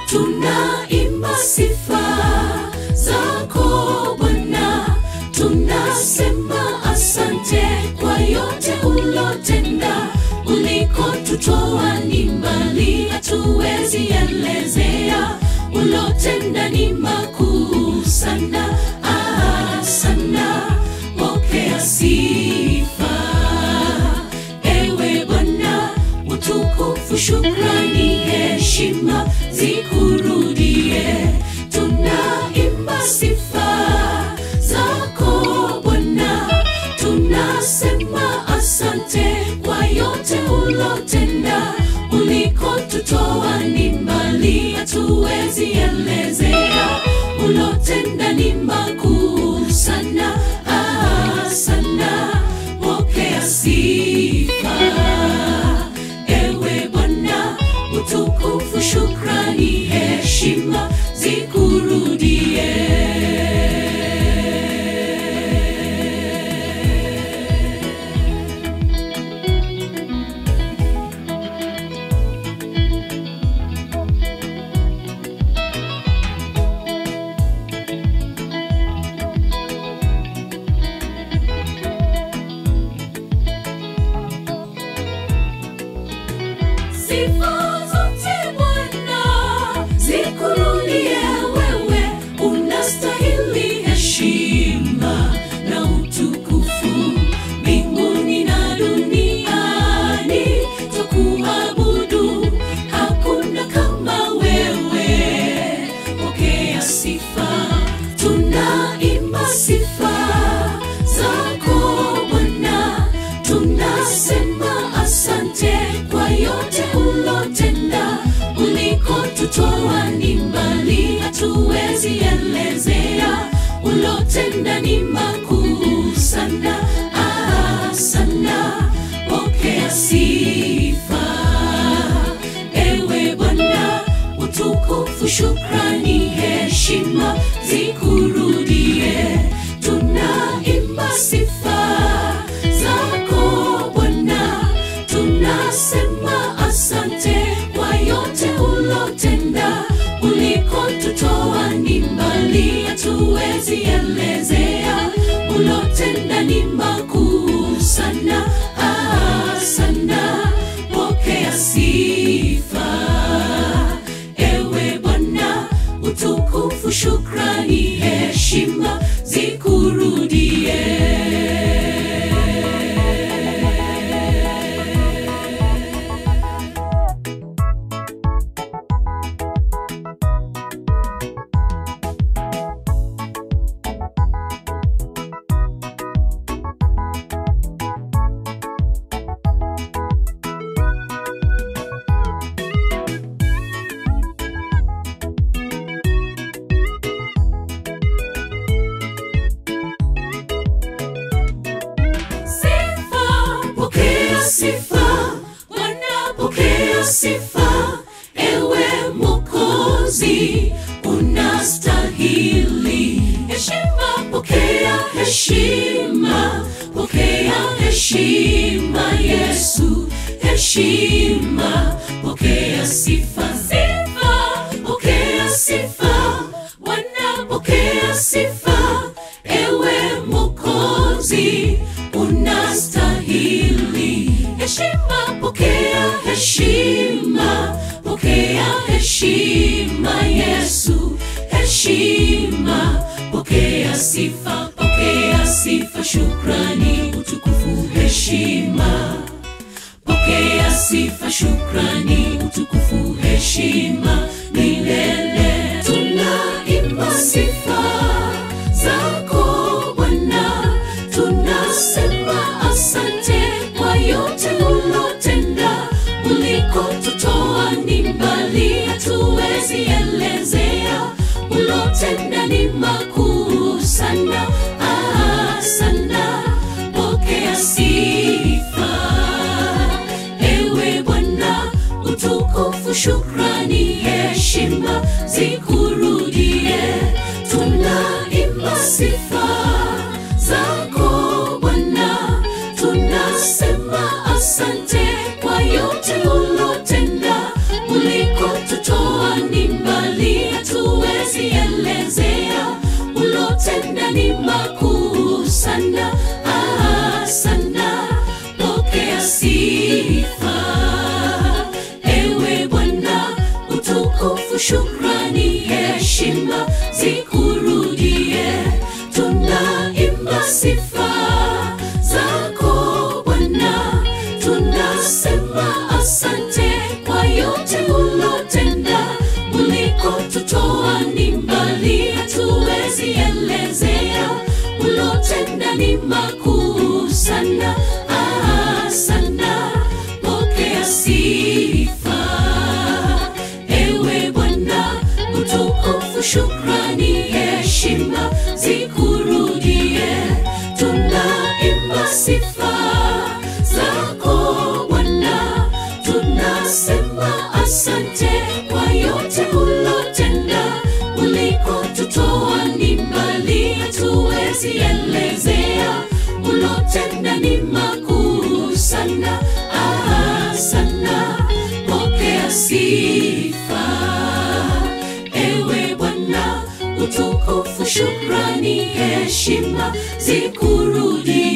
tunaimba sifa zako Bwana, tunasema asante kwa yote ulotenda, ulikotutoa ni mbali, hatuwezi elezea, ulotenda ni makuu sana, ah, sana, pokea sifa ewe Bwana, utukufu, shukrani, heshima zikurudie. Tunaimba sifa zako Bwana, tunasema asante kwa yote ulotenda, ulikotutoa ni mbali, hatuwezi elezea, ulotenda ni makuu sana, ah, sana, pokea sifa ewe Bwana, utukufu, shukrani, heshima zikurudie. Sifa zote Bwana zikurudie wewe, unastahili heshima na utukufu mbinguni na duniani, twakuabudu, hakuna kama wewe. Pokea sifa, tunaimba sifa zako Bwana, tunasema asante kwa yote ulotenda, ulikotutoa ni mbali, hatuwezi elezea, ulotenda ni makuu sana, ah, sana, pokea sifa ewe Bwana, utukufu, shukrani, heshima zikurudie. Tunaimba sifa zako Bwana, tunasema asante kwa yote ulotenda, ulikotutoa ni mbali, hatuwezi elezea, ulotenda ni makuu sana, ah, sana, pokea sifa ewe Bwana, utukufu, shukrani, heshima zikurudie. Sifa, pokea sifa, Bwana pokea sifa, ewe Mwokozi unastahili heshima, pokea heshima, pokea heshima, Yesu heshima, pokea sifa, sifa, pokea sifa, Bwana pokea sifa, ewe Mwokozi unastahili heshima, pokea heshima, pokea heshima, Yesu heshima, pokea sifa, pokea sifa, shukrani, utukufu, heshima pokea sifa, shukrani, utukufu, heshima milele. Tunaimba sifa zako Bwana, tunasema asante kwa yote ulotenda, ulikotutoa ni mbali, hatuwezi elezea, ulotenda ni makuu sana, ah, sana, pokea sifa ewe Bwana, utukufu, shukrani, heshima zikurudie. Tunaimba sifa zako Bwana, tunasema asante kwa yote ulotenda, ulikotutoa ni mbali shukrani, heshima zikurudie. Tunaimba sifa zako Bwana, tunasema asante kwa yote ulotenda. Ulikotutoa ni mbali, hatuwezi elezea. Ulotenda ni makuu sana, ah, sana. Pokea sifa ewe Bwana, utukufu, shukrani, heshima zikurudie. Tunaimba sifa zako Bwana, tunasema asante kwa yote ulotenda. Ulikotutoa ni mbali, hatuwezi elezea. Ulotenda ni makuu sana, ah, sana. Pokea sifa ewe Bwana, utukufu, shukrani, heshima zikurudie.